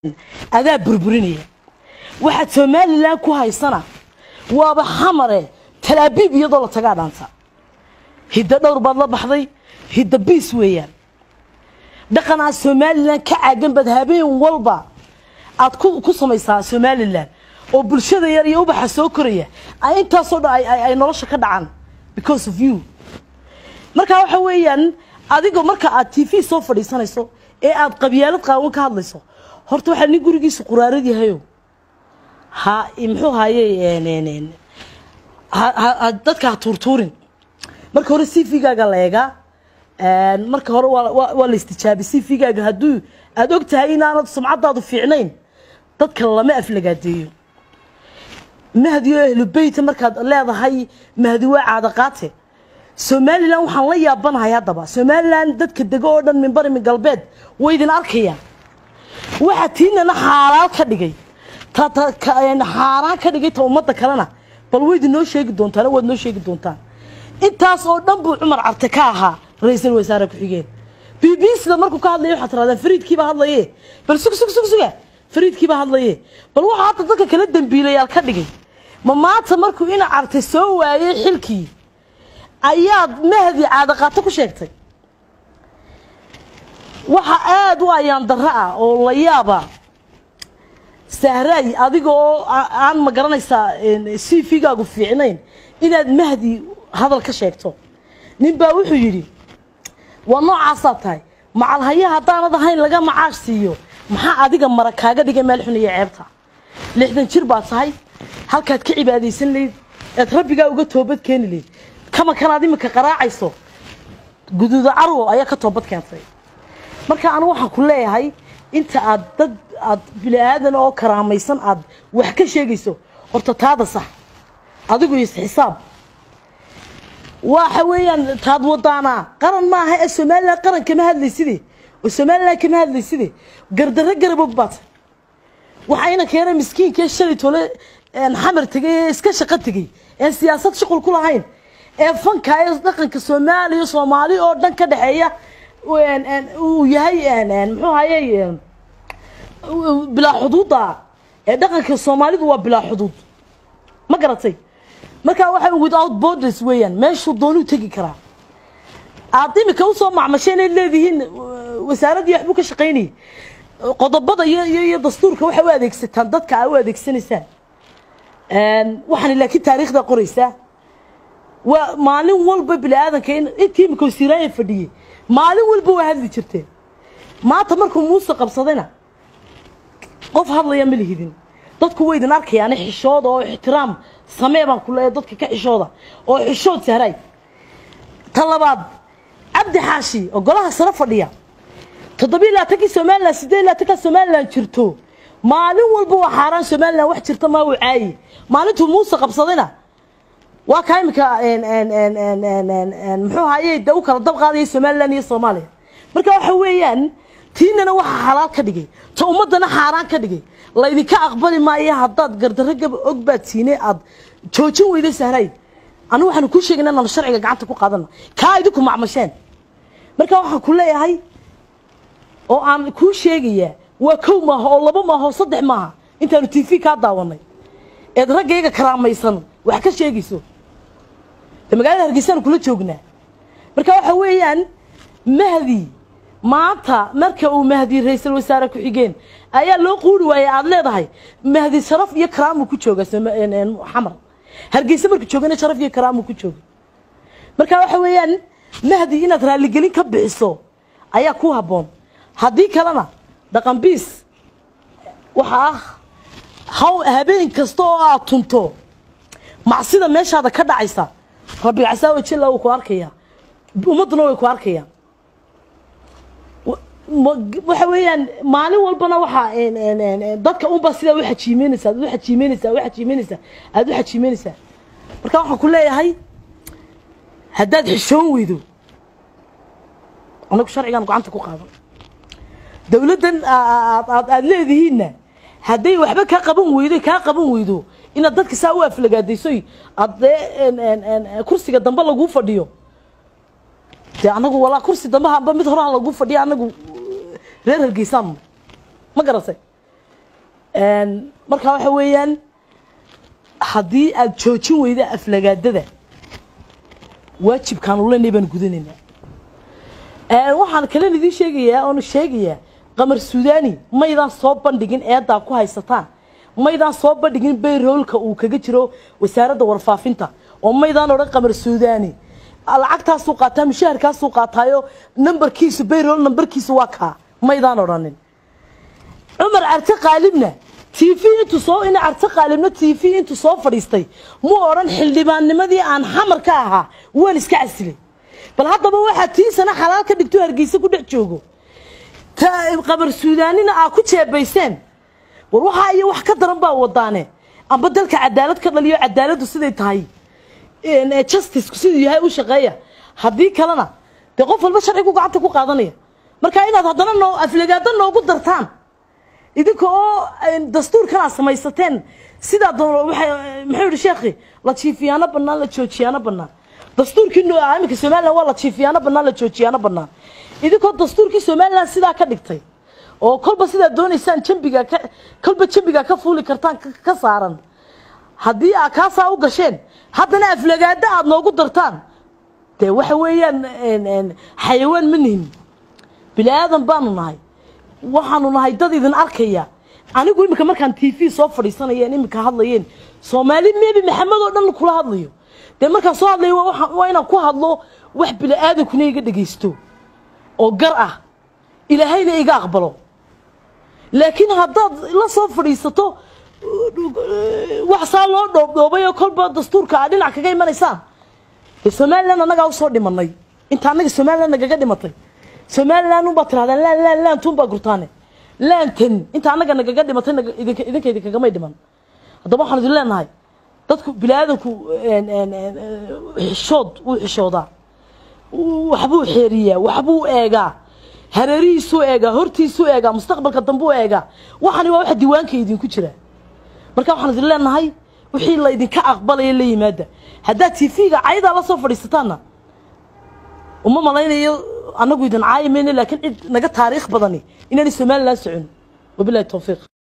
adaa burburinaya waxaad somalilan ku haysana waaba xamare talaabiib iyadoo la tagaa dhaanta hiddo dhowr baad la baxday hidda biis weeyaan dhaqanaa somalilan ka caagan baad habeen walba aad ku samaysaa somalilan oo bulshada yar iyo ubaxa soo koraya ay intaasoo dhan ay nolosha ka dhacaan because of you markaa waxa weeyaan adigoo marka aad t v soo fadhiisanayso ee aad qabyaalad qaawan ka hadlayso horta waxaa nin gurigiisa quraarad yahayo ha muxuu haye dadka ha tuurtuurin marka hore c v-gaaga la eegaa marka hore waa la istijaabi c v-gaaga hadduu aada og tahay inaanad sumcadaadu fiicnayn dadka lama aflagaadeeyo mahdi oo ahlu beyta markaad leedahay mahdi waa caada qaate somalilan waxaan la yaabanahay haddaba somalilan dadka dego oo dhan minbari min galbeed way idin arkayaan waxaa tiinana xaalaal ka dhigay xaaraan ka dhigay ta ummadda kalena bal wayd inoo sheegi doontaan waad noo sheegi doontaan intaas oo dhan buu cumar carte ka ahaa ra-iisul wasaare ku-xigeen b b cda markuu ka hadlaya waxaad tirahdaan fariidkiiba hadlaye bal sug sug sug suga fariidkiiba hadlaye bal waxaa hadda dadka kala dambiilayaal ka dhigay ma maanta markuu ina carte soo waayey xilkii ayaad mahdi caadaqaato ku sheegtay waxa aada u ayaan darro ah oo la yaaba sahraay adiga oo aan ma garanaysaa c v-gaagu fiicnayn inaad mahdi hadal ka sheegto nin baa wuxuu yidhi waa noocaasaad tahay macalhaya haddaanad ahayn laga macaash siiyo maxaa adiga mara kaaga dhigay meel xun iyo ceebta lixdan jir baad tahay halkaad ka cibaadaysan layd eed rabbigaa uga toobad keeni layd kama kanaad iminka qaraacayso guduuda carwo ayaa ka toobad keentay marka anigu waxaan ku leeyahay inta aad dad aad bini aadan oo karaamaysan aad wax ka sheegayso horta taada sax adigu isxisaab waxa weeyaan taad wadaanaa qaran maaha ee somalilan qaran kama hadlayside oo somalilan kama hadlayside gardarro garabog baad waxayna keenay miskiinkee shalay tole xamar tegay ee iska shaqo tegay ee siyaasad shuqul ku lahayn ee fanka ee dhaqanka soomaaliya soomaali oo dhan ka dhexeeya uu yahay muxuu haye bilaa xuduuda ee dhaqanka soomaalidu waa bilaa xuduud ma garatay markaa waxa without borders weeyaan meeshuu doonuu tegi karaa aad imika usoo macmasheen ay leedihiin wasaaraddii waxbuu ka shaqaynayay qodobada iyo iyo dastuurka waxay u adeegsataan dadka aa u adeegsanaysaan waxaana laakiin taariikhda qoraysaa waa maalin walba bini aadanka in intii imika wasiiraaya fadhiyey maalin walba waa hadli jirteen maanta markuu muuse qabsadayna qof hadlaya ma lihidin dadku way idin arkayaan xishooda oo ixtiraam samee baan ku leeyahay dadka ka xishooda oo xishood sahray ta labaad cabdi xaashi oo golaha sare fadhiya toddobiyo labaatankii somalilan siddeed labaatankaa somalilan jirto maalin walba waa xaaraan somalilan wax jirta maa uu caayi maalintuu muuse qabsadayna waa kaa imika muxuu haye de u kala dab qaadaya somalilan iyo soomaaliya marka waxa weeyaan tiinana waxaa xalaal ka dhigay ta ummadana xaaraan ka dhigay laydinka aqbali maayo haddaad gardarro gaba og baad siine aad joojin weyda sahray anigu waxaanu kuu sheegayna inaan sharciga gacanta ku qaadano kaa idinku macmasheen marka waxaan ku leeyahay oo aan kuu sheegayaa waa kow maaha oo laba maaha oo saddex maaha intaanu t v kaa daawanay eed raggayga karaamaysan wax ka sheegayso de magaalada hargeysaanu kula joognaa marka waxa weeyaan mahdi maanta marka uu mahdi ra-iisul wasaare ku-xigeen ayaa loo quuri waayey aada leedahay mahdi sharaf iyo karaamuu ku jooga xamar hargeysa markuu joogana sharaf iyo karaamuu ku jooga marka waxa weeyaan mahdi inaad raalligelin ka bixiso ayaa ku habboon haddii kalena dhaqan biis waxa ah haw habeen kasta oo aad tunto macsida meeshaada ka dhacaysa rabbi casaawa jilla wuu ku arkayaa ummadduna way ku arkayaan waxa weeyaan maalin walbana waxaa dadka unba sidaa u xajiimeynaysaa ad u xajiimeynaysaa u xajiimeynaysaa aada u xajiimeynaysaa marka waxaan ku leeyahay haddaad xishoon weydo anagu sharcigaan gacanta ku qaadan dowladdan aad leedihiinna hadday waxba kaa qaban weydo kaa qaban weydo inaad dadka saa u aflagaadaysoy aad dee kursiga dambe laguu fadhiyo dee anagu walaa kursi dambe hamba mid horaa laguu fadhiya anagu reer hargeysaan ma garatay marka waxa weeyaan haddii aad joojin weyda aflagaadada waajibkaan ulenay baan gudanaynaa waxaan kalen idiin sheegayaa oona sheegayaa qamar suudani maydaan soo bandhigin eedaa ku haysataan maydaan soo bandhigin bayroolka uu kaga jiro wasaaradda warfaafinta oo maydaan odhan qamar suudani lacagtaasuu qaataa mushaharkaasuu qaataayo nambarkiisu bayrool nambarkiisu waa kaa maydaan odhanin cumar carte qaalibna t v intuu soo ina carte qaalibna t v intuu soo fadhiistay muu odhan xildhibaannimadii aan xamar ka ahaa waan iska casilay bal haddaba waxaa tii sana xalaal ka dhigto hargeysa ku dhex joogo qabar suudaanina aa ku jeebayseen war waxaa iyo wax ka daran baa wadaane amba dalka cadaalad ka dhaliyo cadaaladdu siday tahay justiceku siduu yahay u shaqeeya haddii kalena dee qof walba sharcigu gacanta ku qaadanaya marka inaad haddana noo aflagaado noogu dartaan idinka oo dastuurkan aad samaysateen sidaa muxuu yihi sheekhi la jiifiyaano bannaan la joojiyaano bannaan dastuurkii iminka somalilan waa la jiifiyaano bannaan la joojiyaano bannaan idinkoo dastuurkii somalilan sidaa ka dhigtay oo kolba sidaa doonaysaan jambiga ka kolba jambiga ka fuuli kartaan ka saaran haddii aa kaasaa u gasheen haddana aflagaado aad noogu dartaan dee waxa weeyaan xayawaan ma nihin bini aadan baanu nahay waxaanu nahay dad idin arkaya anigu iminka markaan t v soo fadhiisanayeen iminka hadlayeen soomaali mebi maxamed oo dhan kula hadlayo dee markaan soo hadlayo waa inaan ku hadlo wax bini aadankuna iga dhegaysto oo gar ah ilaahayna iga aqbalo laakiin haddaad la soo fadhiisato wax saa loo dhoobdhoobay oo kolba dastuurka aa dhinac kaga imanaysaan dee somalilan annagaa usoo dhimanay inta annaga somalilan nagaga dhimatay somalilan unbaa tirahdaan laan laan laantuun baa gurtaane laantan inta annaga nagaga dhimatay idinka idinkagamay dhiman haddaba waxaan idin leenahay dadku bini aadanku xishood wuu xishoodaa waxbuu xeeriyaa waxbuu eegaa hareerihiisuu eegaa hortiisuu eegaa mustaqbalka dambuu eegaa waxani waa waxa diiwaanka idinku jira marka waxaan idin leenahay wixii la idinka aqbalaya la yimaada haddaad tv-ga cayadaa la soo fadhiisataanna uma malaynayo annagu idin caayi mayno laakiin cid naga taariikh badani inaanay somalilan socon wabilahi towfiiq